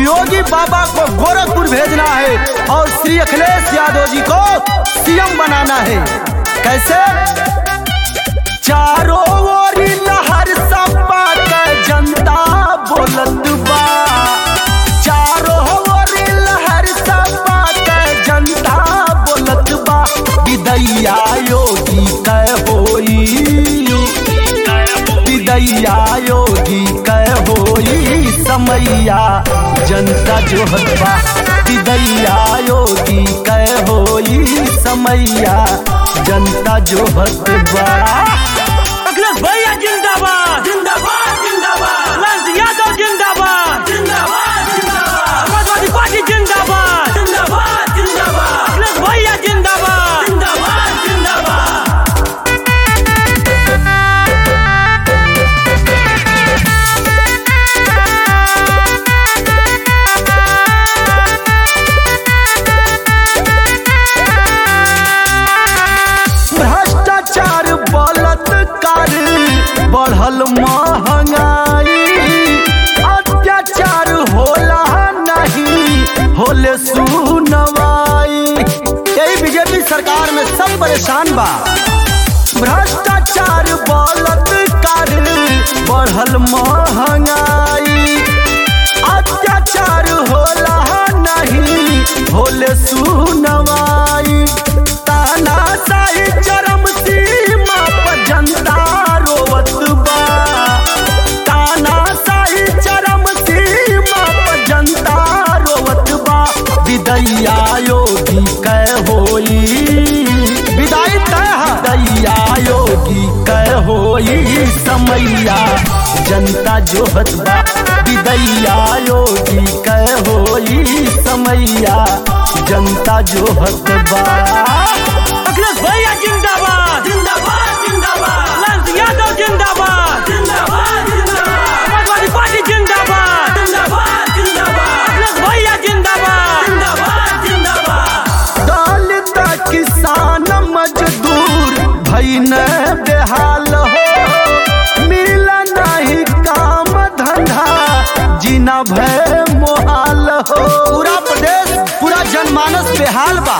योगी बाबा को गोरखपुर भेजना है और श्री अखिलेश यादव जी को सीएम बनाना है कैसे चारों ओर लहर सपा के जनता बोलत बा चारों ओर लहर सपा के जनता बोलत बा विदैया योगी कै होई विदैया योगी कै होई समैया जनता जो हतबा विदैया योगी कै होई समैया जनता जो हतबा अखिलेश भैया जिंदाबाद जिंदाबाद जिंदाबाद लाल यादव जिंदाबाद जिंदाबाद जिंदाबाद समाजवादी पार्टी जिंदाबाद जिंदाबाद जिंदाबाद अखिलेश भैया जिंदाबाद जिंदाबाद जिंदाबाद भ्रष्टाचार बलात्कार बढ़ल महंगाई अत्याचार होला नहीं होले सुनवाई यही बीजेपी सरकार में सब परेशान बा भ्रष्टाचार बलात्कार बढ़ल महंगाई अत्याचार होला नहीं होले सुनवाई ताना साही चरम सीमा पर जनता रोवत बा ताना साही चरम सीमा पर जनता रोवत बा विदैया योगी कै होई विदाई तय है विदैया योगी कै होई समैया जनता जो हतबा विदैया योगी कै होई समैया जनता जो हतबा अखिलेश भैया जिंदाबाद जिंदाबाद जिंदाबाद लाल यादव जिंदाबाद जिंदाबाद जिंदाबाद समाजवादी पार्टी जिंदाबाद जिंदाबाद जिंदाबाद अखिलेश भैया जिंदाबाद जिंदाबाद जिंदाबाद दलित किसान मजदूर भैन बेहाल हो मिल नहीं काम धंधा जीना भय मोहाल हो पूरा प्रदेश पूरा जनमानस बेहाल बा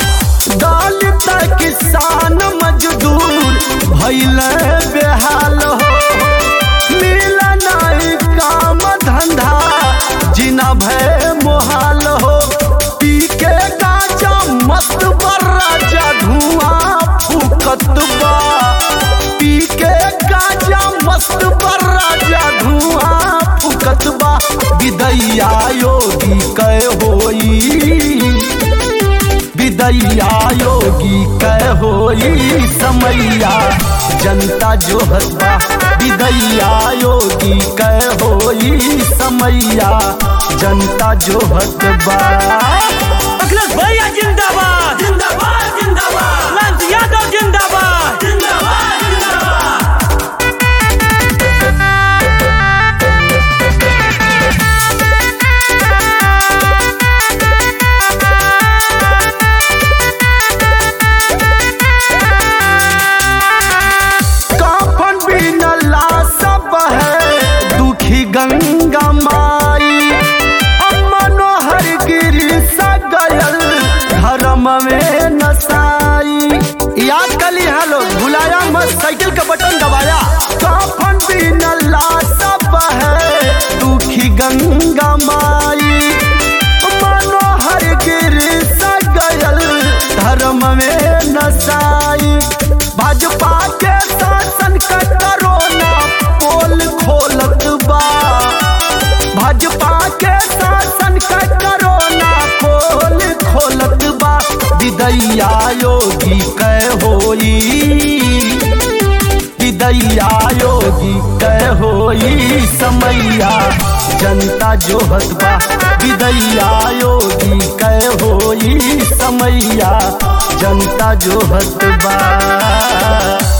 दलित किसान मजदूर भैल बेहाल हो मिल नहीं काम धंधा जीना भय मोहाल हो पी के गाजा मस्त बर राजा धुआं फूकत बा पी के गाजा मस्त बर राजा धुआं फूकत बा विदैया योगी कै होई विदैया योगी कै होई समैया जनता जो हसबा विदैया योगी कै होई समैया जनता जो हसबा अखिलेश भैया जिंदाबाद जिंदाबाद जिंदाबाद लाल यादव जिंदाबाद जिंदाबाद जिंदाबाद काफन बिना सब है दुखी गंगा माई मनोहर गिरी सगयल धर्म में नसाई याद कर ली है लोग भुलाया मत साइकिल का बटन दबाया काफन बिना सब है दुखी गंगा माई मनोहर गिरी सगयल धर्म में नसाई भाजपा के शासन का करोना पोल खोलत बा भाजपा के शासन का करोना पोल खोलत बा विदैया योगी कै होई विदैया योगी कै होई समैया जनता जो हतबा विदैया योगी कै होई समैया जनता जो हतबा